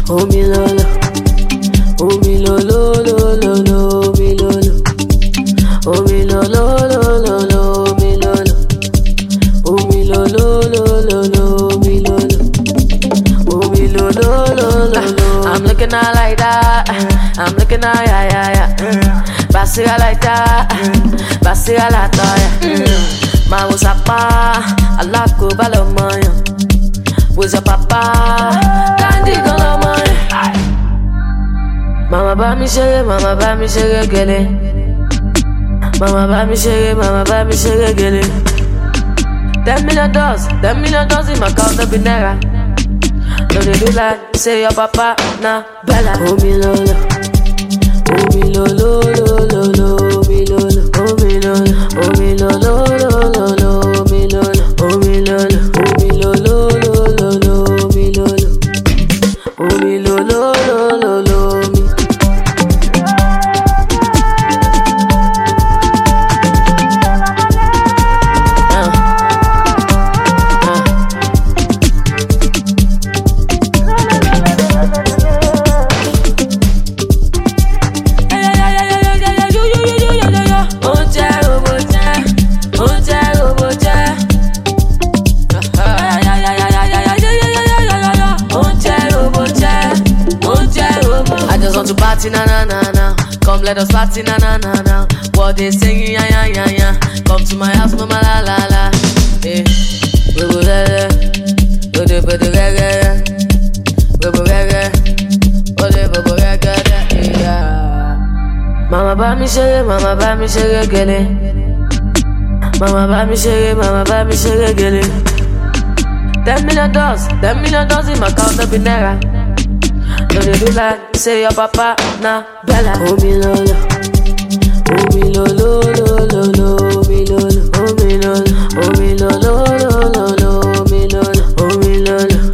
omi lolo, omi lolo lolo lo, omi lolo, omi lolo lolo lo, omi lolo, omi lolo lolo lo, omi lolo, omi lolo lolo lo. I'm looking out like that, I'm looking out yeah yeah yeah. Basira like that, basira la toya. Ma usapa, alako balomoyo. Where's your papa? Candy golomoyo. Mama bá mi ṣeré, mama bá mi ṣeré gèlè. Mama bá mi ṣeré, mama bá mi ṣeré gèlè. Ten million dollars, ten million dollars in my account, no be naira. No dey do like say your papa na Bella. Omi lolo, omi lolo lolo lo, omi lolo, omi lolo, omi lolo lolo lo, omi lolo, omi lolo, omi lolo lolo lo, omi lolo, omi lolo lolo lo, omi. Uh, uh. Ó jẹ́ robo jẹ́, ó jẹ́ robo jẹ́. Ó jẹ́ robo jẹ́, ó jẹ́ robo. I just want to party na na na na. Come let us party na na na na. What they singing ya ya ya ya. Come to my house mama la la la. Eh, robo rere, ode bode rere, robo rere, ode bobo rere yeah. Mama bá mi ṣeré, mama bá mi ṣeré gèlè. Mama bá mi ṣeré, mama bá mi ṣeré gèlè. Ten million dollars, ten million dollars in my account, no be naira. No dey do like say your papa na Bella. Omi lolo, omi lolo lolo lo, omi lolo, omi lolo, omi lolo lolo lo, omi lolo, omi lolo,